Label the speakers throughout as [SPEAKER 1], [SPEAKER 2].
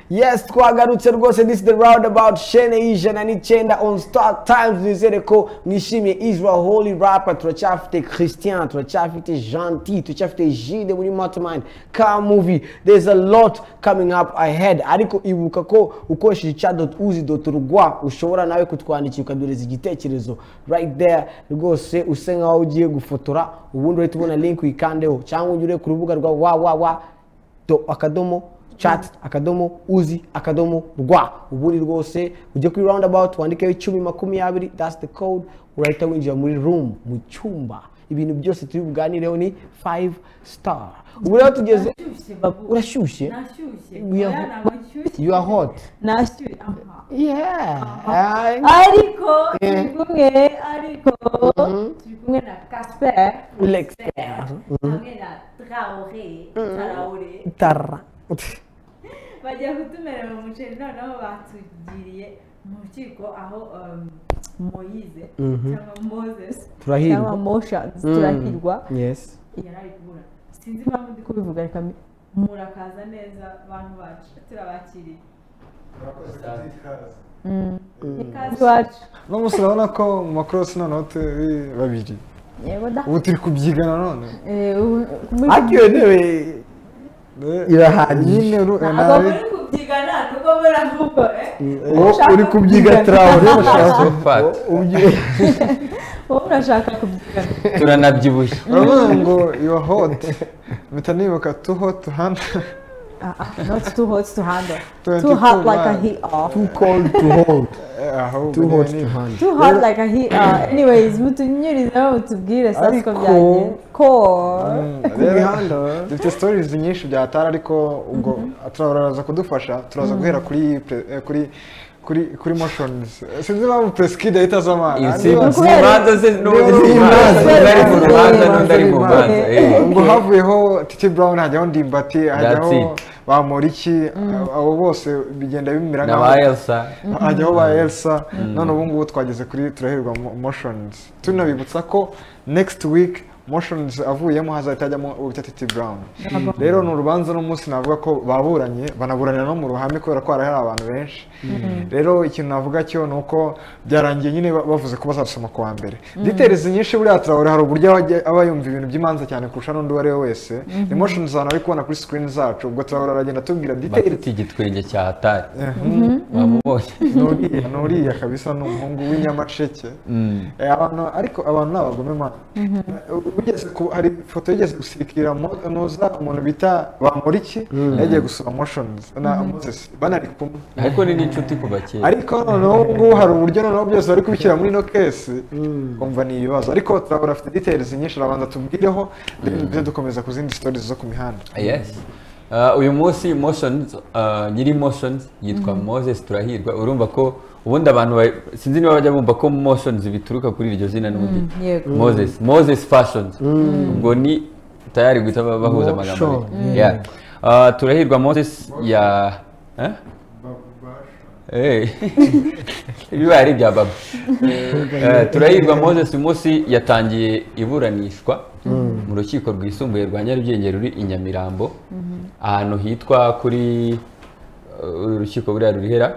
[SPEAKER 1] yes twagarutse rwose this is the roundabout shene ijana n'icyenda on star times twizere ko mwishimiye israel holy rapper turacyafite christian turacyafite gentil turacyafite jide muri mastermind car movie there's a lot coming up ahead ariko ibuka ko ukoresheje chat uzi rwa ushobora nawe kutwandikira ukadureza igitekerezo right there rwose use nkaho ugiye gufotora ubundi uhita ubona link wikandeho cyangwa ujye ku rubuga rwa wawawa do akadomo chat akadomo uzi akadomo rwa ubundi rwose ujye kuri roundabout wandikeho icumi makumyabiri that's the code urahita winjira muri room mu cyumba ibintu byose turi buganireho ni 5 star ubu rero tugeze
[SPEAKER 2] Nashyushye, babu.
[SPEAKER 1] urashyushye
[SPEAKER 2] Nashyushye.
[SPEAKER 1] We are-
[SPEAKER 2] Oya, ntabwo nshyushye.
[SPEAKER 1] you are hot
[SPEAKER 2] Nashyushye. Aha.
[SPEAKER 1] yeah Ay.
[SPEAKER 2] ariko
[SPEAKER 1] Eh.
[SPEAKER 2] turi kumwe ariko turi kumwe na casper
[SPEAKER 1] L'expert.
[SPEAKER 2] hamwe na traore traore
[SPEAKER 1] tara
[SPEAKER 2] bajya kutumerera mu muceri noneho batugiriye mu rukiko aho um, moyize cyangwa moses
[SPEAKER 1] Turahirwa.
[SPEAKER 2] cyangwa motions
[SPEAKER 1] Mm.
[SPEAKER 2] turahirwa
[SPEAKER 1] yes
[SPEAKER 2] yari ari kubura sinzi impamvu ndi kubivuga reka mbi- murakaza neza bantu bacu turabakiriye ikaze iwacu
[SPEAKER 3] no munsi urabona ko mu makorosi noneho turi babiri
[SPEAKER 2] yego da
[SPEAKER 3] ubu turi kubyiga nanone
[SPEAKER 2] Eh, ubu- muri-
[SPEAKER 1] ariko iyo ntebe
[SPEAKER 3] Eh,
[SPEAKER 1] Irahagije.
[SPEAKER 3] nyine ru-
[SPEAKER 2] ntabwo
[SPEAKER 3] eh, nawe
[SPEAKER 2] muri kubyigana nuko muravuga eh
[SPEAKER 3] wowe uri kubyiga tarawuri urashaka
[SPEAKER 4] Fata.
[SPEAKER 2] wowe urashaka kubyigana
[SPEAKER 4] turanabyibushye
[SPEAKER 3] uravuga ngo yuwa hoti mpita nibuka tu hoti handi
[SPEAKER 2] Ah, ah, not too hot to handle
[SPEAKER 3] Twenty
[SPEAKER 2] too hot
[SPEAKER 3] two
[SPEAKER 2] like a
[SPEAKER 3] man.
[SPEAKER 2] heat off
[SPEAKER 1] too cold to hold
[SPEAKER 3] ahubwo
[SPEAKER 1] too hot to
[SPEAKER 3] nyine nibuka.
[SPEAKER 1] handle
[SPEAKER 2] too hot like a heat off anyways mutunyurizeho mutubwire sasa uko
[SPEAKER 3] Ariko-
[SPEAKER 2] byagenze ko
[SPEAKER 3] Mm,
[SPEAKER 1] ku
[SPEAKER 3] rero
[SPEAKER 1] mihanda
[SPEAKER 3] dufite stories nyinshi byatara ariko ubwo turaza kudufasha turaza guhera kuri pre- eh, kuri kuri kuri motions Eh, sinzi impamvu preskid ahita aza amana
[SPEAKER 2] Ni
[SPEAKER 4] mu
[SPEAKER 2] ukubera-
[SPEAKER 4] manza ze n'undi mu manza
[SPEAKER 3] Ni
[SPEAKER 4] undi ari mu
[SPEAKER 3] ukubera-
[SPEAKER 4] rubanza n'undi ari mu manza eh.
[SPEAKER 3] ngo havuyeho titi brown hajyaho ndimbati hajyaho
[SPEAKER 4] it.
[SPEAKER 3] bamuriki abo- abo bose bigenda bimera
[SPEAKER 4] na ba elsa
[SPEAKER 3] hajyaho ba elsa none ubu ngubu twageze kuri turahirwa mo- motions tunabibutsa ko next week motions avuyemo hazahita hajyamo uwo bita titi brown rero ni urubanza n'umunsi navuga ko baburanye banaburanira no mu ruhame kubera ko hari hari abantu benshi rero ikintu navuga cyo ni uko byarangiye nyine ba- bavuze ko bazasoma ku wa mbere details nyinshi buriya turawuri hari uburyo aba ajya- aba yumva ibintu by'imanza cyane kurusha n'undi uwo ari we wese ni motions abantu ari kubona kuri screen zacu ubwo turawuri aragenda atubwira details
[SPEAKER 4] bafite igitwenge cya hatari wamubonye
[SPEAKER 3] nuriya nuriya kabisa ni umuhungu w'inyamasheke Eh, abantu ariko abantu ni abagome mana ugeze ku hari ifoto yigeze gusikira mo- muza umuntu bita bamuriki yagiye gusura motions na moses banari kumwe
[SPEAKER 4] ariko ni n'inshuti kuva kera
[SPEAKER 3] ariko noneho ubu ngubu hari uburyo noneho byose bari kubishyira muri ino kesi umva ni ibibazo ariko turabona afite details nyinshi arabanza tubwireho then duhita dukomeza ku zindi stories zo ku mihanda
[SPEAKER 4] yes Uh, uyu munsi motions uh, nyiri motions yitwa moses turahirwa urumva ko ubundi abantu ba- sinzi niba bajya bumva ko motions bituruka kuri iryo zina n'ubundi
[SPEAKER 2] yego
[SPEAKER 4] moses moses fashions ubwo ni tayari guhita ba- bahuza amagambo
[SPEAKER 1] Motion.
[SPEAKER 4] abiri. Yeah. Uh, turahirwa moses ya eh? Eh. biba ari ibya baba Eh, turahirwa moses uyu munsi yatangiye iburanishwa mu rukiko rwisumbuye rwa nyarugenge ruri i nyamirambo ahantu hitwa kuri uh, uru rukiko buriya rurihera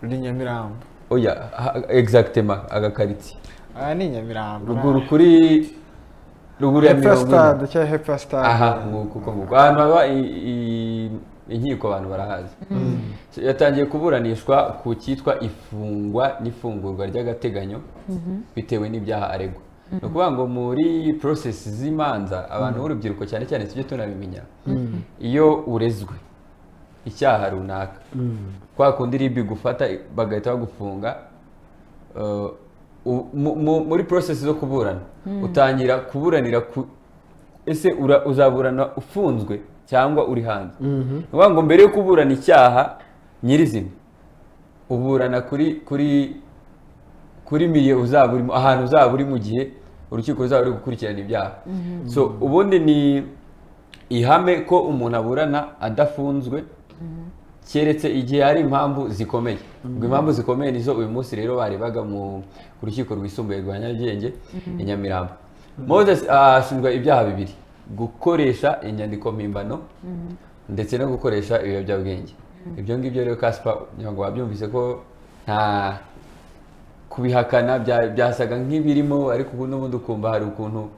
[SPEAKER 3] ruri nyamirambo
[SPEAKER 4] oya ha- exactement agakaritsiye
[SPEAKER 3] aha ni nyamirambo
[SPEAKER 4] ruguru kuri ruguru ya
[SPEAKER 3] hepfo ya
[SPEAKER 4] mirongo ine
[SPEAKER 3] stade cyangwa hepfo ya stade
[SPEAKER 4] aha nguko uko nguko ahantu haba i- i- inkiko abantu barahazi yatangiye kuburanishwa ku cyitwa ifungwa n'ifungurwa ry'agateganyo bitewe n'ibyaha aregwa ni ukuvuga ngo muri porosesi z'imanza abantu b'urubyiruko cyane cyane tujye tunabimenya iyo urezwe icyaha runaka kwa kundi ribi igufata bagahita bagufunga eh, u- mu- mu- muri porosesi zo kuburana utangira kuburanira ku ese ura- uzaburana ufunzwe cyangwa uri hanze ni ukuvuga ngo mbere yo kuburana icyaha nyirizina uburana kuri kuri kuri miliye uzaba urimo ahantu uzaba uri mu gihe urukiko ruzaba ruri gukurikirana ibyaha so ubundi ni ihame ko umuntu aburana adafunzwe keretse igihe hari impamvu zikomeye ubwo impamvu zikomeye nizo uyu munsi rero barebaga mu ku rukiko rwisumbuye rwa nyarugenge i nyamirambo moses ashinjwa ibyaha bibiri gukoresha inyandiko mpimbano ndetse no gukoresha ibiyobyabwenge ibyo ngibyo rero kasipa kugira ngo wabyumvise ko nta kubihakana bya- byasaga nk'ibirimo ariko ubu n'ubundi ukumva hari ukuntu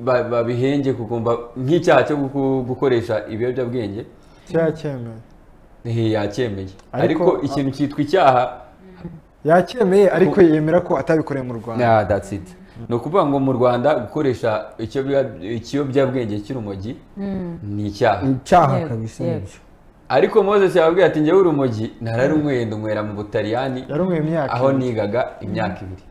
[SPEAKER 4] ba- babihenge kukumva nk'icyaha cyo guku- gukoresha ibiyobyabwenge
[SPEAKER 3] cyakemeye
[SPEAKER 4] eh, yacyemeye
[SPEAKER 3] Ariko-
[SPEAKER 4] ariko ikintu cyitwa icyaha
[SPEAKER 3] yacyemeye ariko yemera ko atabikoreye mu rwanda
[SPEAKER 4] yeah, that's it ni ukuvuga ngo mu rwanda gukoresha ikiyobya- ikiyobyabwenge cy'urumogi ni icyaha
[SPEAKER 1] icyaha
[SPEAKER 5] Yego,
[SPEAKER 1] kabisa
[SPEAKER 5] yego.
[SPEAKER 1] nibyo
[SPEAKER 4] ariko moses yababwiye ati njyewe urumogi nararunyweye ndunywera mu butaliyani
[SPEAKER 3] yarumwe imyaka
[SPEAKER 4] aho
[SPEAKER 3] ibiri.
[SPEAKER 4] nigaga imyaka ibiri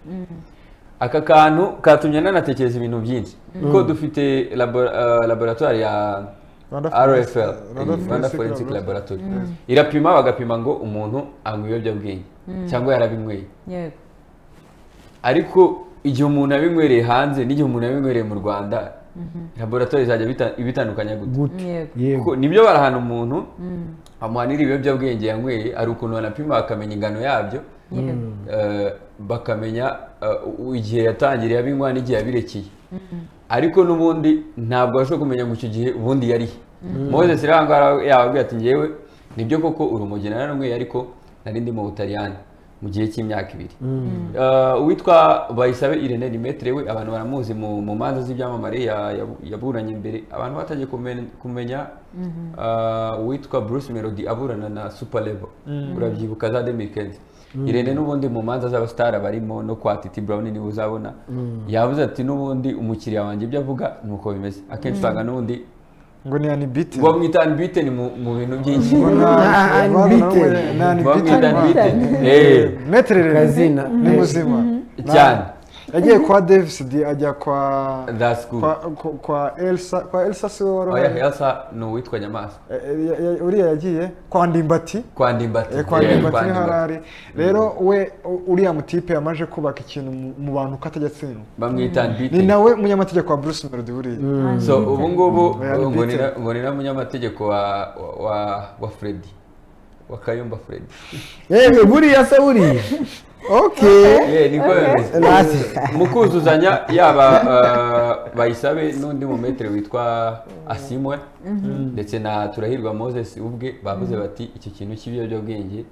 [SPEAKER 4] aka kantu katumye nanatekereza ibintu byinshi kuko dufite labo- eh, laboratoire ya
[SPEAKER 3] Rwanda Forensic-
[SPEAKER 4] rfl
[SPEAKER 3] Rwanda
[SPEAKER 4] eh, rwanda
[SPEAKER 3] Forensic
[SPEAKER 4] forensic
[SPEAKER 3] Laboratory.
[SPEAKER 4] laboratory irapima bagapima ngo umuntu anywa ibiyobyabwenge cyangwa yarabinyweye
[SPEAKER 5] yego
[SPEAKER 4] ariko igihe umuntu abinywereye hanze n'igihe umuntu abinywereye mu rwanda laboratoire izajya bita- ibitandukanya gute
[SPEAKER 1] gute
[SPEAKER 5] yego
[SPEAKER 1] yego
[SPEAKER 4] kuko nibyo barahana umuntu bamuhanira ibiyobyabwenge yanyweye hari ukuntu banapima bakamenya ingano yabyo
[SPEAKER 5] yego
[SPEAKER 4] eh, bakamenya eh, u- igihe yatangiriye abinywa n'igihe yabirekeye ariko n'ubundi ntabwo abasha kumenya ngo icyo gihe ubundi yarihe moses rero aha ngaha yababwiye ati ngewe nibyo koko urumogi nararunyweye ariko nari ndi mu butaliyani mu gihe cy'imyaka ibiri Eh, uwitwa bayisabe irene nimetere we abantu baramuzi mu mu manza z'ibyamamare ya- yabu- yaburanye mbere abantu batangiye kumen- kumenya eh, uwitwa bruce melody aburana na super level urabyibuka za demikezi irene n'ubundi mu manza z'abasitari barimo no kwa titi brown niba uzabona yabuze ati n'ubundi umukiriya wanjye ibyo avuga ni uko bimeze akenshi usanga n'ubundi
[SPEAKER 3] ngo ni anibite
[SPEAKER 4] bamwita anbite ni mu mu bintu byinshi
[SPEAKER 1] Unbeaten.
[SPEAKER 4] bamwita anbite
[SPEAKER 3] meterere
[SPEAKER 1] Kazina.
[SPEAKER 3] ni muzima
[SPEAKER 4] cyane
[SPEAKER 3] yagiye kwa davisidi ajya kwa
[SPEAKER 4] that's good
[SPEAKER 3] kwa kwa- kwa elsa kwa elsa si wowe wari
[SPEAKER 4] oya
[SPEAKER 3] uhari?
[SPEAKER 4] elsa ni uwitwa nyamaswa
[SPEAKER 3] Eh, ya- ya- uriya yagiye kwa ndimbati
[SPEAKER 4] kwa ndimbati
[SPEAKER 3] Eh, kwa
[SPEAKER 4] Yeah,
[SPEAKER 3] ndimbati niho
[SPEAKER 4] Ndimbati.
[SPEAKER 3] arari rero we u- uriya mutipe yamaje kubaka ikintu mu- mu bantu ko atajya atsindwa
[SPEAKER 4] bamwita anbite
[SPEAKER 3] ni nawe umunyamategeko wa bruce melody buriya
[SPEAKER 4] so ubu ngubu
[SPEAKER 3] Oya, Anbite.
[SPEAKER 4] ngo ni na- ngo ni na munyamategeko wa wa- wa wa freddy wa kayumba freddy
[SPEAKER 1] yewe buriya se buriya
[SPEAKER 3] okay
[SPEAKER 4] Yeah, niko bimeze
[SPEAKER 1] Nasi.
[SPEAKER 4] mu kuzuzanya yaba eh, bayisabe n'undi mumetero witwa asimwe ndetse na turahirwa moses ubwe bavuze bati icyo kintu cy'ibiyobyabwenge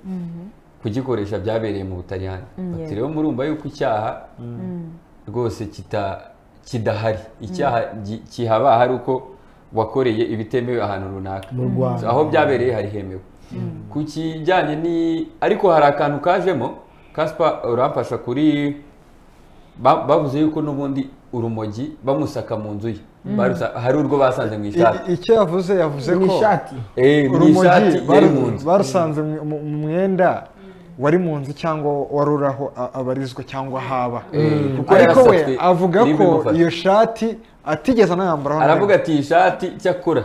[SPEAKER 4] kugikoresha byabereye mu butaliyani bati
[SPEAKER 5] yeah.
[SPEAKER 4] rero murumva yuko icyaha rwose kita- kidahari icyaha gi- kihaba hari uko wakoreye ibitemewe ahantu runaka
[SPEAKER 1] Mu Rwanda.
[SPEAKER 4] So, aho byabereye hari hemewe ku kijyanye ni ariko hari akantu kajemo kaspa uramfasha kuri ba- bavuze yuko n'ubundi urumogi bamusaka mu nzu ye Barusa- hari urwo basanze mu ishati
[SPEAKER 3] I- icyo yavuze yavuze
[SPEAKER 1] ni
[SPEAKER 3] ko
[SPEAKER 1] ishati
[SPEAKER 4] Eh, mu ishati
[SPEAKER 3] urumogi
[SPEAKER 4] yari
[SPEAKER 3] baru-
[SPEAKER 4] mu nzu
[SPEAKER 3] barusanze mu- mu mu mwenda wari mu nzu cyangwa wari uri aho a- abarizwa cyangwa haba
[SPEAKER 4] kuko
[SPEAKER 3] ariko we
[SPEAKER 4] yarasatse
[SPEAKER 3] avuga ko
[SPEAKER 4] n'ibimufata.
[SPEAKER 3] iyo shati atigeze anayambaraho na
[SPEAKER 4] aravuga
[SPEAKER 3] rimwe.
[SPEAKER 4] ati iyi shati cyakora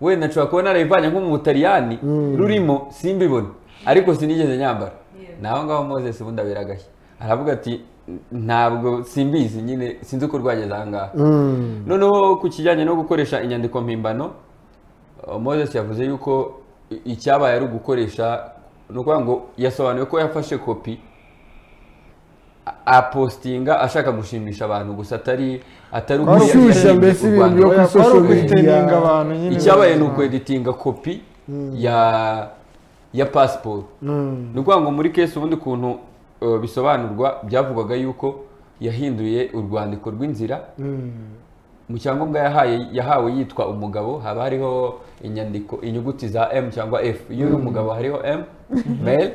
[SPEAKER 4] wenda nshobora kuba narayivanye nko mu butaliyani rurimo simbibone ariko sinigeze nyambara naho ngaho moses ubundi abera agashya aravuga ati ntabwo simbizi nyine sinzi uko rwageze aha ngaha noneho ku kijyanye no gukoresha inyandiko mpimbano uh, moses yavuze yuko i- icyabaye ari ugukoresha ni ukuvuga ngo yasobanuye ko yafashe kopi a- apostinga ashaka gushimisha abantu gusa atari atari ukuri
[SPEAKER 3] Gushyushya
[SPEAKER 4] yashyiriye
[SPEAKER 1] mbese
[SPEAKER 4] u
[SPEAKER 1] ibintu
[SPEAKER 4] Rwanda.
[SPEAKER 1] byo
[SPEAKER 3] Oya,
[SPEAKER 1] kuri
[SPEAKER 3] kwari
[SPEAKER 1] social
[SPEAKER 3] ukwiteninga
[SPEAKER 1] media.
[SPEAKER 3] abantu nyine
[SPEAKER 4] icyabaye ni
[SPEAKER 3] bizima.
[SPEAKER 4] ukweditinga kopi ya ya pasiporo ni ukuvuga ngo muri kesi ubundi kuntu uh, bisobanurwa byavugwaga yuko yahinduye urwandiko rw'inzira mu cyangombwa yahaye yahawe yitwa umugabo haba hariho inyandiko inyuguti za m cyangwa f iyo uri umugabo hariho m male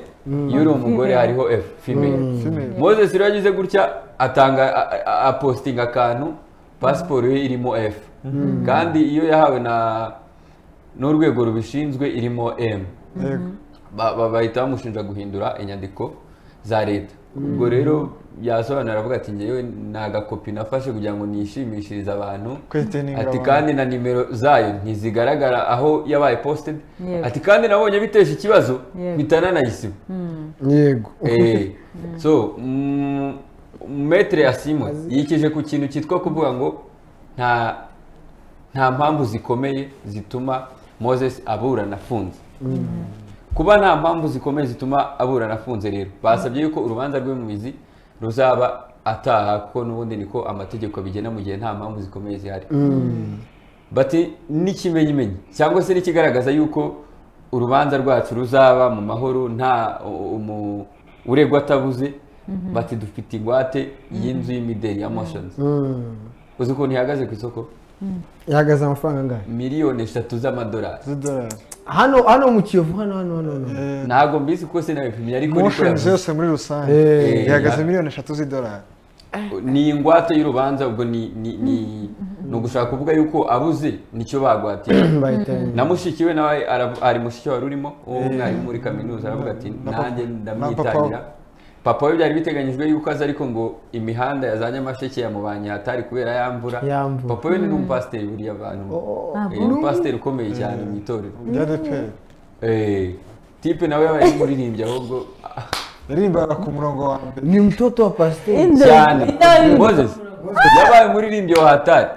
[SPEAKER 4] iyo uri umugore hariho f female
[SPEAKER 3] Female.
[SPEAKER 4] moses rero yagize gutya atanga a- a- apostinga akantu pasiporo ye irimo f kandi iyo yahawe na n'urwego rubishinzwe irimo m
[SPEAKER 3] Yego.
[SPEAKER 4] ba- ba- bahita bamushinja guhindura inyandiko za leta ubwo rero yasobanura aravuga ati ngewe ni agakopi nafashe kugira ngo nishimishirize abantu
[SPEAKER 3] Kwiteninga
[SPEAKER 4] ati
[SPEAKER 3] abantu.
[SPEAKER 4] kandi na nimero zayo ntizigaragara aho yabaye posted
[SPEAKER 5] Yego.
[SPEAKER 4] ati kandi nabonye bitesha ikibazo
[SPEAKER 5] Yego.
[SPEAKER 4] mpita nanayisiba
[SPEAKER 1] yego
[SPEAKER 4] Eh, so mm, metere ya simwe yikije ku kintu cyitwa kuvuga ngo nta nta mpamvu zikomeye zituma moses aburana afunze kuba nta mpamvu zikomeye zituma aburana afunze rero basabye yuko urubanza rwe mu mizi ruzaba ataha kuko n'ubundi niko amategeko bigena mu gihe nta mpamvu zikomeye zihari bati n'ikimenyimenyi cyangwa se n'ikigaragaza yuko urubanza rwacu ruzaba mu mahoro nta u- umu- uregwa atabuze bati dufite ingwate y'inzu y'imideli ya moshoni uzi ukuntu ihagaze ku isoko
[SPEAKER 1] ihagaze amafaranga angahe
[SPEAKER 4] miliyoni eshatu z'amadolari
[SPEAKER 3] z'idolari
[SPEAKER 1] hano hano mu kiyovu hano hano hano hano
[SPEAKER 4] ntabwo mbizi ko sinabipimye ariko ni ko
[SPEAKER 3] moshonizi
[SPEAKER 4] yavuze.
[SPEAKER 3] yose muri rusange
[SPEAKER 1] Eh.
[SPEAKER 3] ihagaze miliyoni eshatu z'idolari
[SPEAKER 4] ni ingwate y'urubanza ubwo ni ni ni ni ugushaka kuvuga yuko abuze nicyo bagwatiye
[SPEAKER 1] bayitanga
[SPEAKER 4] na mushiki we nawe arav- ari mushiki wari urimo uwo mwarimu muri kaminuza aravuga ati
[SPEAKER 3] Na papa-
[SPEAKER 4] nanjye
[SPEAKER 3] na papa
[SPEAKER 4] ndamwitangira
[SPEAKER 3] we."
[SPEAKER 4] papa we byari biteganyijwe yuko aza ariko ngo imihanda yazanye amasheke yamubanye hatari kubera ya mvura
[SPEAKER 1] Ya mvura.
[SPEAKER 4] papa we ni n'umupasiteri buriya abantu
[SPEAKER 5] Ah,
[SPEAKER 4] Eh,
[SPEAKER 5] bon?
[SPEAKER 4] umupasiteri ukomeye cyane mu itorero
[SPEAKER 3] ryadeperi
[SPEAKER 4] Eh, tipe nawe yabaye umuririmbyi ahubwo ah,
[SPEAKER 3] yaririmbaga ku murongo wa mbere
[SPEAKER 1] ni mtoto wa pasiteri
[SPEAKER 5] Inde.
[SPEAKER 4] cyane
[SPEAKER 5] Inde.
[SPEAKER 4] moses yabaye umuririmbyi wa hatari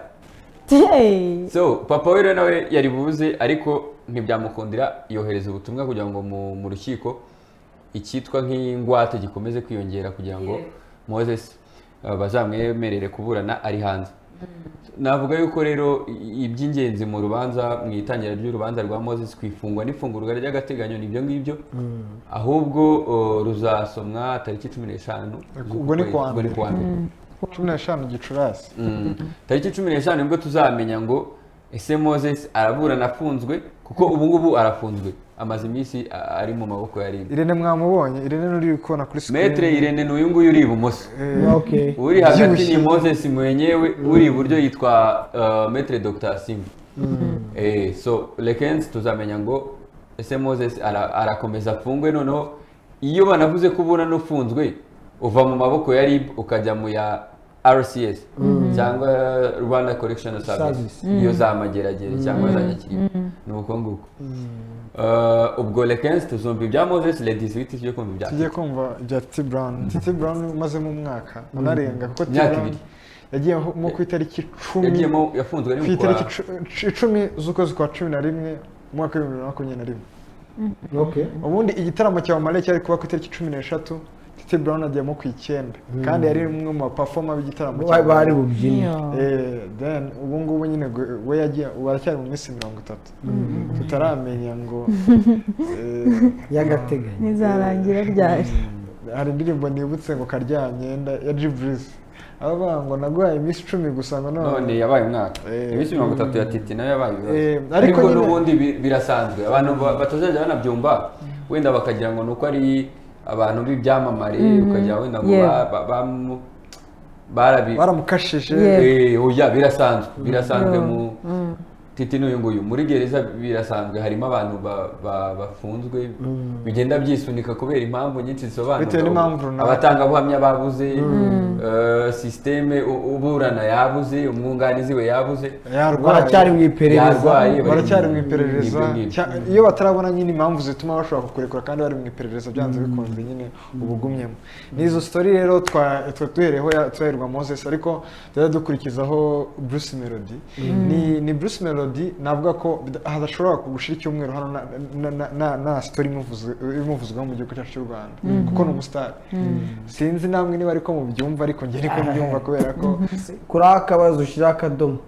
[SPEAKER 5] Hey.
[SPEAKER 4] so papa we rero nawe yari buze ariko ntibyamukundira yohereza ubutumwa kugira ngo mu, mu rukiko icyitwa nk'ingwate gikomeze kwiyongera kugira ngo moses uh, bazamwemerere kuburana ari hanze navuga yuko rero i- iby'ingenzi mu rubanza mu itangira ry'urubanza rwa moses ku ifungwa n'ifungurwa ry'agateganyo ni ibyo ngibyo ahubwo uh, ruzasomwa tariki cumi n'eshanu
[SPEAKER 3] Ubwo ni kuwa
[SPEAKER 4] ubwo ni kuwa mbere
[SPEAKER 3] cumi n'eshanu gicurasi
[SPEAKER 4] Mm. tariki cumi n'eshanu nibwo tuzamenya ngo ese moses araburana afunzwe kuko ubu ngubu arafunzwe amaze iminsi a- ari mu maboko ya ribu
[SPEAKER 3] irene mwamubonye irene n'uri kubona kuri
[SPEAKER 4] metere
[SPEAKER 3] sikirini
[SPEAKER 4] irene ni uyu nguyu uri ibumoso
[SPEAKER 1] okay
[SPEAKER 4] uri hagati
[SPEAKER 3] Ubyibushye.
[SPEAKER 4] ni moses mwenyewe uri iburyo yitwa uh, metere dr simba eh, so lekensi tuzamenya ngo ese moses ara- arakomeza afungwe noneho iyo banavuze ko uburana ufunzwe uva mu maboko ya rib ukajya mu ya rcs cyangwa rwanda correctional service
[SPEAKER 1] Service.
[SPEAKER 4] iyo za mageragere cyangwa za nyakiriba ni uko nguko Eh, ubwo lekensi tuzumva ibya moses ladies witi tujye kumva ibya
[SPEAKER 3] tugiye kumva ibya titi burawuni titi burawuni umazemo umwaka unarenga kuko titi
[SPEAKER 4] Imyaka
[SPEAKER 3] burawuni
[SPEAKER 4] ibiri.
[SPEAKER 3] yagiyemo ku itariki icumi
[SPEAKER 4] yagiyemo yafunzwe
[SPEAKER 3] ku
[SPEAKER 4] ari mu kwa
[SPEAKER 3] itariki icu- icu- icumi z'ukwezi kwa cumi na rimwe mu mwaka w'ibihumbi bibiri na makumyabiri na rimwe
[SPEAKER 1] okay
[SPEAKER 3] ubundi igitaramo cya omare cyari kuba ku itariki cumi n'eshatu titi burawuni agiyemo ku icyenda kandi yari umwe mu bapafoma b'igitaramo cya
[SPEAKER 1] Ba- bari
[SPEAKER 3] Omale.
[SPEAKER 1] bubyine
[SPEAKER 3] Eh, then ubu ngubu nyine gwe- we yagiye ubu aracyari mu minsi mirongo itatu tutaramenya ngo eh,
[SPEAKER 1] y'agateganyo
[SPEAKER 5] Nizarangira ryari?
[SPEAKER 3] hari indirimbo nibutse ngo karyamyenda ya jiburisi abavuga ngo naguhaye iminsi icumi gusa ngo
[SPEAKER 4] none yabaye umwaka
[SPEAKER 3] Eh.
[SPEAKER 4] iminsi mirongo itatu ya titi nayo yabaye ibibazo
[SPEAKER 3] Eh, ariko
[SPEAKER 4] ariko
[SPEAKER 3] nyine-
[SPEAKER 4] n'ubundi bi- birasanzwe abantu ba- batazajya banabyumva wenda bakagira ngo ni uko ari abantu b'ibyamamare ukagira wenda ngo
[SPEAKER 5] Yeah.
[SPEAKER 4] ba- ba- bamu- barabi
[SPEAKER 3] baramukashije
[SPEAKER 5] Yeah.
[SPEAKER 4] Eh, oya birasanzwe birasanzwe
[SPEAKER 5] Yeah.
[SPEAKER 4] mu titi n'uyu nguyu muri gereza birasanzwe harimo abantu ba- ba- bafunzwe bigenda byisunika kubera impamvu nyinshi zisobanura
[SPEAKER 3] Bitewe n'impamvu runaka.
[SPEAKER 4] abatangabuhamya babuze eh, sisiteme u- uburana yabuze umwunganizi we yabuze
[SPEAKER 3] yarwaye
[SPEAKER 1] baracyari mu iperereza
[SPEAKER 4] Yarwaye. bari-
[SPEAKER 3] baracyari mu iperereza
[SPEAKER 4] Ni ibyo ngibyo.
[SPEAKER 3] Cya- iyo batarabona nyine impamvu zituma bashobora kukurekura kandi bari mu iperereza byanze bikunze nyine ubugumyemo n'izo sitori rero twa- twa- duhereyeho ya- turaherwa moses ariko tujya dukurikizaho bruce melody ni ni bruce melody navuga ko bida- hadashobora kugushira icyumweru hano na- na- na- na- nta sitori imuvuzwe- imuvuzweho mu gihugu cyacu cy'u rwanda kuko ni umusitari sinzi namwe niba ariko mubyumva ariko njye niko mbyumva kubera ko
[SPEAKER 1] kuri akabazo ushyira akadomo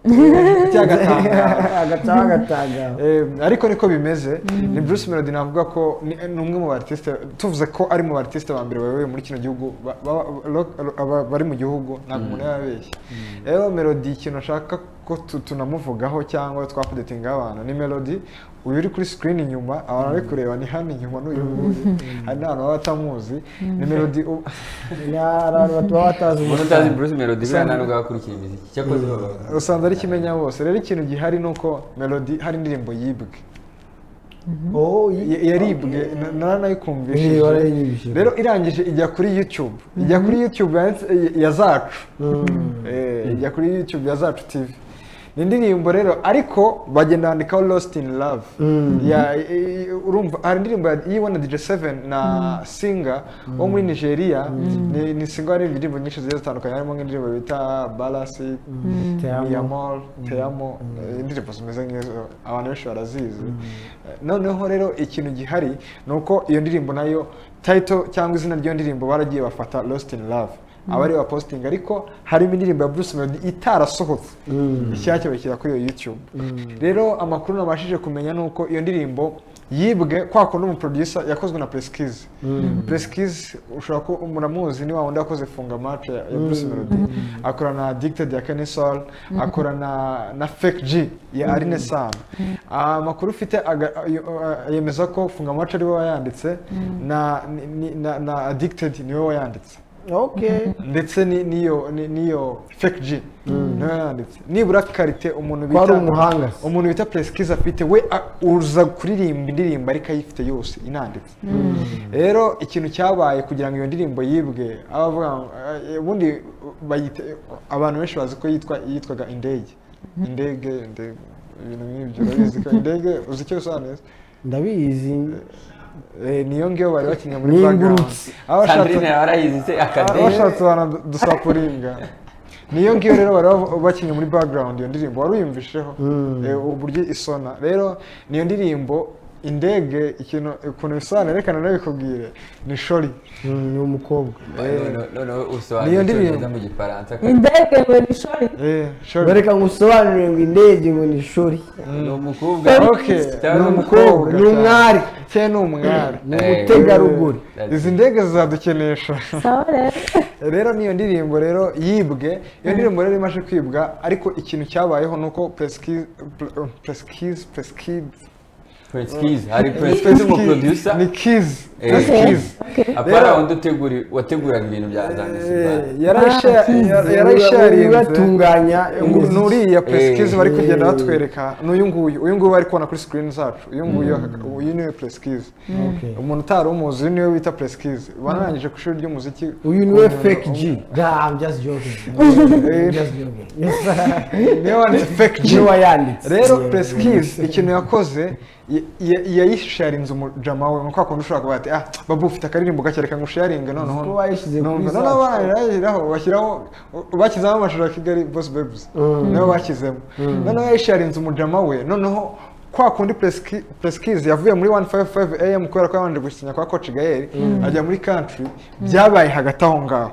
[SPEAKER 3] cyagatangaje
[SPEAKER 1] agataha agatangara
[SPEAKER 3] Eh, ariko niko bimeze ni Bruce Melody navuga ko ni ni umwe mu artiste tuvuze ko ari mu artiste ba mbere bayoboye muri kino gihugu ba- ba- rock- aba- bari mu gihugu ntabwo umuntu yababeshya rero Melody ikintu ashaka ko tu- tunamuvugaho cyangwa twafudetingaho abantu ni Melody uyu uri kuri screen inyuma abantu bari kureba ni hano inyuma n'uyu nguyu hari n'abantu baba batamuzi ni Melody u-
[SPEAKER 1] ni abantu baba batazi
[SPEAKER 4] umuntu utazi Bruce Melody buriya nta n'ubwo akurikira imiziki cyakoze baba-
[SPEAKER 3] usanze ari kimenya bose rero ikintu gihari ni uko Melody hari indirimbo yibwe
[SPEAKER 1] oh
[SPEAKER 3] Ya- yaribwe na- naranayikumvishije
[SPEAKER 1] Niba yarayinyibishije.
[SPEAKER 3] rero irangije ijya kuri youtube ijya kuri youtube yanditse- ya- ya zacu Eh, ijya kuri youtube ya zacu tv ni indirimbo rero ariko bagenda bandikaho lost in love Ya- i- i- urumva hari indirimbo ya- yiwe na dj seven na singa wo muri nigeria ni, ni singa hari indirimbo nyinshi zigiye zitandukanye harimo nk'indirimbo bita balasi Miyamol, Teyamo, eh, indirimbo zimeze nk'izo abantu benshi barazizi Eh, noneho rero ikintu gihari ni uko iyo ndirimbo nayo title cyangwa izina ry'iyo ndirimbo baragiye bafata lost in love aba ari posting ariko harimo indirimbo ya Bruce Melody itarasohotse ishyashya bashyira kuri iyo YouTube rero amakuru nabashije kumenya ni uko iyo ndirimbo yibwe kwa kundi umuproducer yakozwe na presikizi presikizi ushobora kuba muramuzi ni wa wundi wakoze funga mace ya ya bruce melody akora na addicted ya kenny sol akora na na fake g ya arine sam amakuru ufite aga- ayo- a- yemeza ko funga mace ari we wayanditse na ni- ni- na- na addicted ni we wayanditse
[SPEAKER 1] okay
[SPEAKER 3] ndetse ni- n'iyo ni- n'iyo fake g niwe yanditse nibura karite umuntu
[SPEAKER 1] ko ari
[SPEAKER 3] bita
[SPEAKER 1] umuhanga se.
[SPEAKER 3] umuntu bita presikizi afite we a- uza kuririmba indirimbo ariko ayifite yose inanditse rero ikintu cyabaye kugira ngo iyo ndirimbo yibwe abavuga ngo, eh, ubundi bayite- abantu benshi bazi ko yitwa yitwaga indege indege indege ibintu nk'ibyo urabizi ko indege uzi icyo bisobanuye se?
[SPEAKER 1] ndabizi
[SPEAKER 3] Eh, niyo ngiyo bari bakinnye muri
[SPEAKER 1] N'ingurutse.
[SPEAKER 3] background Aba bashatse-
[SPEAKER 4] sandrine yarayizi se akadeni
[SPEAKER 3] abashatse abantu dusakuringa niyo ngiyo rero bari bavu- bakinnye muri background iyo ndirimbo wari uyumvisheho Eh, uburyo isona rero niyo ndirimbo indege ikintu ukuntu bisobanura reka nanabikubwire ni shori
[SPEAKER 1] ni umukobwa
[SPEAKER 4] noneho- noneho
[SPEAKER 3] Niyo
[SPEAKER 4] usobanura
[SPEAKER 3] ndirimbo.
[SPEAKER 4] icyongereza mu gifaransa
[SPEAKER 5] indege ngo ni shori
[SPEAKER 3] Eh, shori
[SPEAKER 1] bareka ngo usobanurire ngo indege ngo ni ishuri
[SPEAKER 4] ni umukobwa
[SPEAKER 3] Okay,
[SPEAKER 4] cyangwa
[SPEAKER 3] ni
[SPEAKER 4] ni
[SPEAKER 3] umukobwa
[SPEAKER 1] ni umwari.
[SPEAKER 3] cyane. cyane ni umwari
[SPEAKER 1] ni
[SPEAKER 4] Eh,
[SPEAKER 1] umutegarugori
[SPEAKER 3] Eh, izi ndege zizadukenesha
[SPEAKER 5] sawa rero
[SPEAKER 3] rero niyo ndirimbo rero yibwe iyo ndirimbo rero imaze kwibwa ariko ikintu cyabayeho ni uko presikizi presikizi presikizi
[SPEAKER 4] Prince Keys hari Prince Keys umuproducer
[SPEAKER 3] ni kizi
[SPEAKER 4] Eh.
[SPEAKER 3] presikizi
[SPEAKER 4] apara undi utegura wateguraga ibintu bya zandisimbara
[SPEAKER 1] yarayishariye
[SPEAKER 3] yarayishariye
[SPEAKER 1] batunganya
[SPEAKER 3] ni uriya presikizi
[SPEAKER 4] Eh.
[SPEAKER 3] bari kugenda batwereka ni uyu nguyu uyu nguyu bari kubona kuri sikirini zacu uyu nguyu uyu niwe presikizi umuntu utari umuzi uyu niwe bita presikizi banarangije ku ishuri ry'umuziki
[SPEAKER 1] uyu niwe
[SPEAKER 3] umuntu-
[SPEAKER 1] fake g nah, I'm just joking.
[SPEAKER 3] Eh.
[SPEAKER 1] I'm just joking. Yes.
[SPEAKER 3] niwe wanditse fake G.
[SPEAKER 1] niwe wayanditse
[SPEAKER 3] rero
[SPEAKER 1] Yeah.
[SPEAKER 3] presikizi ikintu yakoze ya- ya- yayisharinze umujama we nka kundi ushobora kuba ati ah babu ufite akaririmbo gake reka ngusharinge noneho
[SPEAKER 1] Ko bayishyize kuri
[SPEAKER 3] Numva,
[SPEAKER 1] zacu.
[SPEAKER 3] noneho barayishyiraho bashyiraho bashyizemo amashusho ya kigali boss babes nibo bashyizemo noneho yayisharinze umujama we noneho kwa kundi presikizi yavuye muri 155 am kubera ko yabanje gusinya kwa coach gael ajya muri country byabaye hagati aho ngaho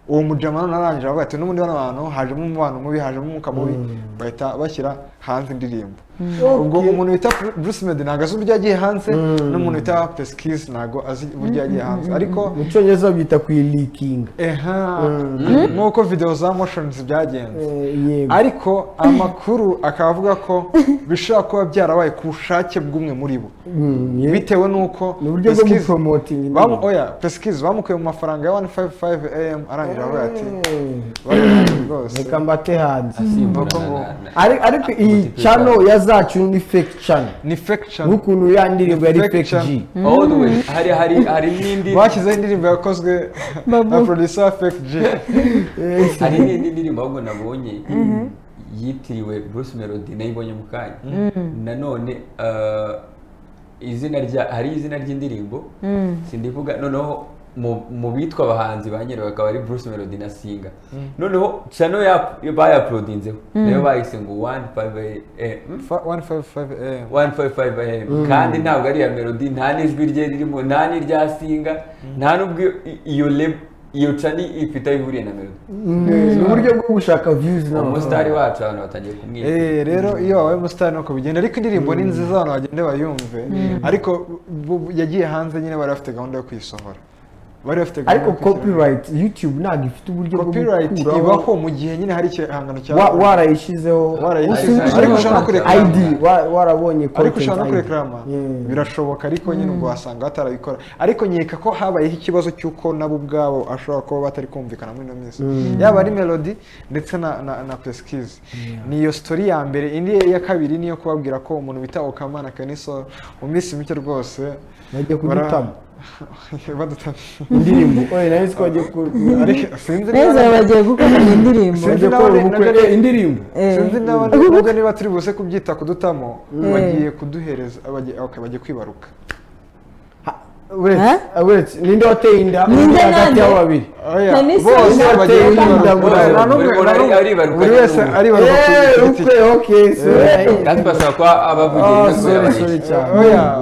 [SPEAKER 3] uwo mujama none arangije aravuga ati n'ubundi bano bantu hajemo umubano mubi hajemo umwuka mubi bahita bashyira hanze indirimbo ubwo umuntu bita bruce medi ntabwo azi uburyo yagiye hanze n'umuntu bita presikizi ntabwo azi uburyo yagiye hanze ariko
[SPEAKER 1] mu cyongereza babyita kwilikinga
[SPEAKER 3] Eha, nk'uko video za motions byagenze
[SPEAKER 1] yego
[SPEAKER 3] ariko amakuru akaba avuga ko bishobora kuba byarabaye ku bushake bw'umwe muri bo
[SPEAKER 1] Mm, ye-
[SPEAKER 3] bitewe n'uko
[SPEAKER 1] ni uburyo bwo
[SPEAKER 3] Peskiz-
[SPEAKER 1] gupromotinga
[SPEAKER 3] bamu- oya Peskiz bamukuye mu mafaranga ya 155 am arangije avuga ati "Bari rwose
[SPEAKER 1] reka mbate hanze
[SPEAKER 4] asimbura
[SPEAKER 3] Nuko ngo-
[SPEAKER 4] na- na-
[SPEAKER 1] Ari- ariko iyi channel ya zacu ni fake channel
[SPEAKER 3] ni fake channel
[SPEAKER 1] nk'ukuntu ya ndirimbo yari
[SPEAKER 3] Fake
[SPEAKER 1] fake
[SPEAKER 3] channel.
[SPEAKER 1] g
[SPEAKER 4] all the way hari hari hari n'indi
[SPEAKER 3] bashyizeho indirimbo yakozwe na
[SPEAKER 5] Babu.
[SPEAKER 3] producer wa fake G
[SPEAKER 4] hari n'indi ndirimbo ahubwo nabonye yitiriwe Bruce Melody nayibonye mu kanya nanone eh, izina rya hari izina ry'indirimbo sindivuga noneho mu- mu bitwa abahanzi ba nyirayo bakaba ari Bruce Melody na Singa noneho channel ya- bayaprodinzeho nayo bayise ngo 155 AM
[SPEAKER 3] 155 am
[SPEAKER 4] 155 AM kandi ntabwo ari iya melody nta n'ijwi rye ririmo nta n'irya singa nta n'ubwo iyo- iyo leb- iyo cani ifite aho ihuriye na melody
[SPEAKER 1] ni uburyo bwo gushaka views
[SPEAKER 4] umusitari wacu abantu batangiye kumwita
[SPEAKER 3] Eh, rero iyo wabaye umusitari nuko bigenda ariko indirimbo ni nziza abantu bagende bayumve ariko bu- bu- yagiye hanze nyine bari bafite gahunda yo kuyisohora bari bafite
[SPEAKER 1] ariko
[SPEAKER 3] yo kuyishyira-
[SPEAKER 1] copyright youtube ntabwo ifite uburyo bwo
[SPEAKER 3] copyright
[SPEAKER 1] gukuraho.
[SPEAKER 3] ibaho mu gihe nyine hari igihangano cya
[SPEAKER 1] Wa- warayishyizeho
[SPEAKER 3] Warayishyizeho.
[SPEAKER 1] Usubije
[SPEAKER 4] Ariko
[SPEAKER 1] mu
[SPEAKER 4] ushobora no
[SPEAKER 1] content.
[SPEAKER 3] kurekarama.
[SPEAKER 1] ID, wa- warabonye
[SPEAKER 3] ariko
[SPEAKER 1] content
[SPEAKER 3] ushobora no
[SPEAKER 1] ID.
[SPEAKER 3] kurekarama
[SPEAKER 1] Yeah.
[SPEAKER 3] birashoboka ariko nyine ubwo wasanga batarabikora ariko nkeka ko habayeho ikibazo cy'uko nabo ubwabo ashobora kuba batari kumvikana muri ino minsi yaba ari melody ndetse na na, na presikizi ni iyo story ya mbere indi ya kabiri niyo kubabwira ko umuntu bita okama na kaniso mu minsi mike rwose
[SPEAKER 1] bagiye
[SPEAKER 3] bara-
[SPEAKER 1] kudutama
[SPEAKER 3] badutama
[SPEAKER 1] indirimbo oye nayo siko bagiye ku
[SPEAKER 3] ariko sinzi
[SPEAKER 5] neza
[SPEAKER 3] niba-
[SPEAKER 5] bagiye gukora iyi ndirimbo
[SPEAKER 3] Sinzi
[SPEAKER 1] bagiye
[SPEAKER 3] nawe-
[SPEAKER 1] gukora ubukwe
[SPEAKER 3] nawe-
[SPEAKER 1] Eh, indirimbo
[SPEAKER 5] Eh.
[SPEAKER 3] sinzi naba nubwo niba turi buze kubyita kudutamo bagiye kuduhereza bagiye okay, bagiye kwibaruka
[SPEAKER 1] uretse uretse ninde wateye inda
[SPEAKER 5] Ninde
[SPEAKER 1] hagati
[SPEAKER 5] nande?
[SPEAKER 1] y'abo babiri
[SPEAKER 3] Oya,
[SPEAKER 5] Nta n'isi
[SPEAKER 3] bose
[SPEAKER 5] nta
[SPEAKER 3] bagiye
[SPEAKER 1] tenda,
[SPEAKER 3] kwibaruka.
[SPEAKER 1] bose
[SPEAKER 3] Nta n'umwe-
[SPEAKER 4] buri
[SPEAKER 3] nta
[SPEAKER 4] muntu
[SPEAKER 3] n'umwe-
[SPEAKER 4] aribaruka
[SPEAKER 3] buri wese
[SPEAKER 4] kuri ubu.
[SPEAKER 3] aribaruka ku
[SPEAKER 1] Eh,
[SPEAKER 3] giti
[SPEAKER 1] ubukwe
[SPEAKER 3] cye.
[SPEAKER 1] okay so
[SPEAKER 4] kandi basaba kuba
[SPEAKER 1] oh
[SPEAKER 4] abavugiriza
[SPEAKER 1] sorry sorry cyane
[SPEAKER 3] Oya,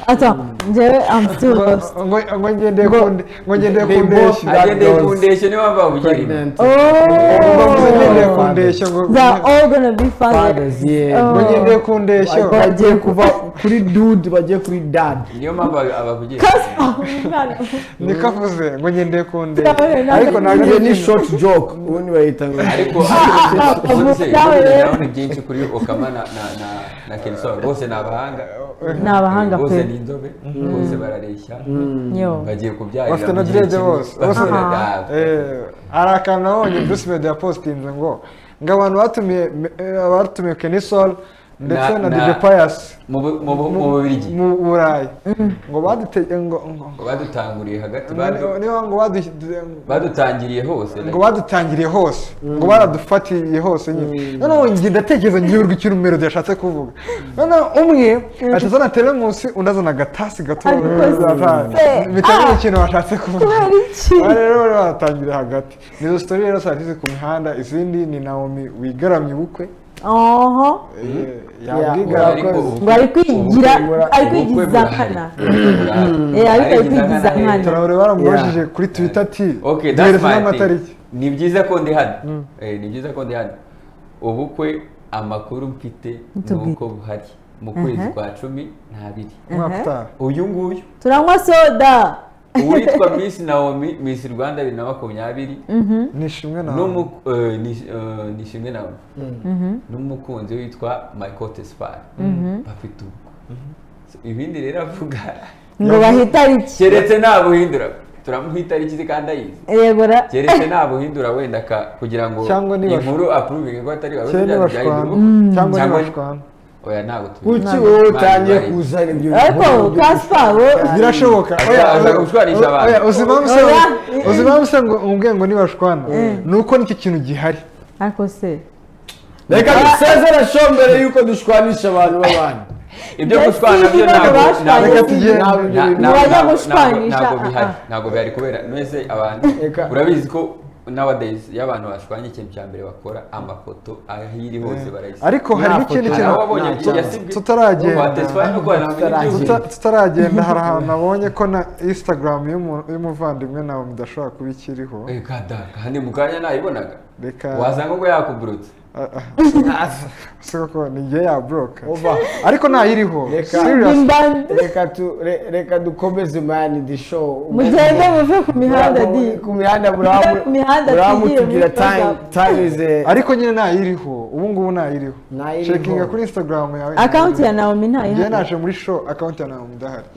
[SPEAKER 5] ata njyewe am still lost
[SPEAKER 3] ngo ngo ngendeye ku nde- ngo ngendeye ku
[SPEAKER 1] They both
[SPEAKER 3] ndeshyo
[SPEAKER 4] agendeye ku ndeshyo niyo mpamvu bavugira
[SPEAKER 1] pregnant
[SPEAKER 3] Bavuze ngendeye
[SPEAKER 5] oh
[SPEAKER 3] ku ndeshyo ngo
[SPEAKER 5] they are all gonna be fathers
[SPEAKER 1] fathers yeah
[SPEAKER 5] Oh.
[SPEAKER 3] ngo ngendeye ku ndeshyo
[SPEAKER 1] bagiye kuva kuri dude bagiye kuri dad
[SPEAKER 4] niyo mpamvu abavugira
[SPEAKER 5] kaspa umwana
[SPEAKER 3] niko avuze ngo ngendeye ku ndege
[SPEAKER 5] Ndabaye nawe.
[SPEAKER 3] ariko ntabwo
[SPEAKER 1] iyo
[SPEAKER 3] ari
[SPEAKER 1] ni short joke ubundi bayita ngo
[SPEAKER 4] ariko ubuze ndabona byinshi kuri okama na na na na kensor bose ni abahanga
[SPEAKER 5] ni abahanga
[SPEAKER 4] bose ni
[SPEAKER 5] pe
[SPEAKER 4] inzobe bose barareshya
[SPEAKER 5] yo
[SPEAKER 4] bagiye kubyarira
[SPEAKER 3] Bafite na
[SPEAKER 4] mu gihe
[SPEAKER 3] dread
[SPEAKER 4] kimwe.
[SPEAKER 3] bose. Bose-
[SPEAKER 4] Bafite na-
[SPEAKER 5] Aha.
[SPEAKER 4] Ah,
[SPEAKER 3] Eh, hari akantu nabonye bruce meddy yapositinze ngo ngo abantu batumiye eh, batumiye kenisol ndetse
[SPEAKER 4] Na-
[SPEAKER 3] na
[SPEAKER 4] na-
[SPEAKER 3] dj pius
[SPEAKER 4] mu bu- mu bu- mu bubirigi
[SPEAKER 3] mu burayi ngo badutege ngo ngo
[SPEAKER 4] ngo badutanguriye hagati
[SPEAKER 3] ngo-
[SPEAKER 4] badu-
[SPEAKER 3] niba ngo badu-
[SPEAKER 4] badutangiriye hose
[SPEAKER 3] ngo badutangiriye hose ngo baradufatiye hose nyine noneho njye ndatekereza ngiburwa icyo melody yashatse kuvuga noneho umwe atazana telemusi undi azana agatasi gato
[SPEAKER 5] Ariko se-
[SPEAKER 3] bitewe
[SPEAKER 5] Ah!
[SPEAKER 3] n'ikintu bashatse kuvuga
[SPEAKER 5] kubera iki
[SPEAKER 3] aha rero bari batangira hagati nizo sitori rero saa tizi ku mihanda izindi ni nawomi wigaramye ubukwe
[SPEAKER 5] oho
[SPEAKER 3] Eh,
[SPEAKER 1] Yeah,
[SPEAKER 3] yabwigara
[SPEAKER 1] Ariko
[SPEAKER 5] ngo ari kwigira ari kwigiza nkana Eh, ariko ari kwigiza nkana.
[SPEAKER 3] turabure baramubajije kuri twita ati
[SPEAKER 4] Okay, that's
[SPEAKER 3] duhereze
[SPEAKER 4] my thing.
[SPEAKER 3] n'amatariki
[SPEAKER 4] Ni byiza ko ndi hano. Eh, ni byiza ko ndi hano. Ubukwe amakuru mfite
[SPEAKER 5] Tubwire.
[SPEAKER 4] nuko buhari. Mu kwezi
[SPEAKER 5] Mhm.
[SPEAKER 4] kwa cumi n'abiri.
[SPEAKER 3] umwaka
[SPEAKER 5] Aha.
[SPEAKER 3] utaha
[SPEAKER 4] Uyu nguyu
[SPEAKER 5] turanywa soda
[SPEAKER 4] uwitwa Miss Naomi Miss Rwanda bibiri na makumyabiri
[SPEAKER 3] nishimwe nawe
[SPEAKER 4] n'umu- eh, ni- eh, ni Shimwe Naomi n'umukunzi witwa Michael Tesfaye bafite ubukwe. So, Ibindi rero avuga
[SPEAKER 5] ngo bahita iki
[SPEAKER 4] keretse nta buhindura turamuha itariki kandi ayizi.
[SPEAKER 5] yego ra
[SPEAKER 4] keretse nta buhindura wenda ka- kugira ngo
[SPEAKER 3] Cyangwa niba-
[SPEAKER 4] inkuru apuruvinge ko atari wawe
[SPEAKER 3] cyangwa
[SPEAKER 4] bya
[SPEAKER 3] ntibashwana
[SPEAKER 4] biduru
[SPEAKER 3] cyangwa
[SPEAKER 4] Cyangwa-
[SPEAKER 3] ntibashwana
[SPEAKER 4] oya ntabwo tubizi
[SPEAKER 1] kuki wowe utangiye kuzana ibyo
[SPEAKER 5] ariko kaspa we
[SPEAKER 3] birashoboka
[SPEAKER 4] Aza- aza gushwanisha abantu.
[SPEAKER 5] Oya.
[SPEAKER 3] uzimama se ngo umubwiye ngo ntibashwana ni uko nicyo kintu gihari
[SPEAKER 5] ariko se
[SPEAKER 1] reka dusezere show mbere y'uko dushwanisha abantu b'abandi
[SPEAKER 4] ibyo
[SPEAKER 5] Ndetse
[SPEAKER 4] gushwana byo
[SPEAKER 5] niba
[SPEAKER 4] ntabwo
[SPEAKER 5] bashwanye
[SPEAKER 4] ntabwo-
[SPEAKER 3] Reka tugende.
[SPEAKER 4] ntabwo-
[SPEAKER 1] Ntabwo
[SPEAKER 4] ntabwo-
[SPEAKER 5] bajya
[SPEAKER 4] ntabwo-
[SPEAKER 5] gushwanisha,
[SPEAKER 4] ntabwo
[SPEAKER 5] ah,
[SPEAKER 4] bihari
[SPEAKER 5] ah.
[SPEAKER 4] ntabwo bihari kubera mwese abantu
[SPEAKER 1] Reka.
[SPEAKER 4] urabizi ko nowadays iyo abantu bashwanye ikintu cya mbere bakora amafoto aho iri hose barayisiga
[SPEAKER 3] ariko hari n'ikindi
[SPEAKER 1] Nta foto.
[SPEAKER 4] hari
[SPEAKER 3] kintu
[SPEAKER 4] abo wabonye
[SPEAKER 1] nta
[SPEAKER 4] yagiye
[SPEAKER 1] cyane.
[SPEAKER 4] asigwe
[SPEAKER 3] Tutaragenda.
[SPEAKER 4] uwa Tesfaye no kwa Naomi
[SPEAKER 1] Tutaragenda.
[SPEAKER 4] n'ibyo
[SPEAKER 3] Tuta- tutaragenda hari ahantu nabonye ko na instagram y'umu- y'umuvandimwe nawe mudashobora kuba ikiriho
[SPEAKER 4] Eh, kada, kandi mu kanya nayibonaga
[SPEAKER 3] reka
[SPEAKER 4] wasanga ubwo yakuburutse
[SPEAKER 3] si koko ni njye yabroka
[SPEAKER 1] Ova.
[SPEAKER 3] ariko ntayiriho
[SPEAKER 1] Reka.
[SPEAKER 3] serious
[SPEAKER 5] imbande
[SPEAKER 1] reka tu re- reka dukomeze mani di show
[SPEAKER 5] mugende muve ku mihanda di
[SPEAKER 1] Muraba- ku mihanda muraba-
[SPEAKER 5] Ku mihanda
[SPEAKER 1] muraba
[SPEAKER 5] tugire
[SPEAKER 1] mutubwira
[SPEAKER 5] muri
[SPEAKER 1] time time is a-
[SPEAKER 3] ariko nyine ntayiriho ubu ngubu ntayiriho
[SPEAKER 1] Ntayiriho.
[SPEAKER 3] cekinga kuri instagram yawe
[SPEAKER 5] akawunti ya nawomi
[SPEAKER 3] njye
[SPEAKER 5] ntayihari
[SPEAKER 3] naje muri show akawunti ya nawe mudahari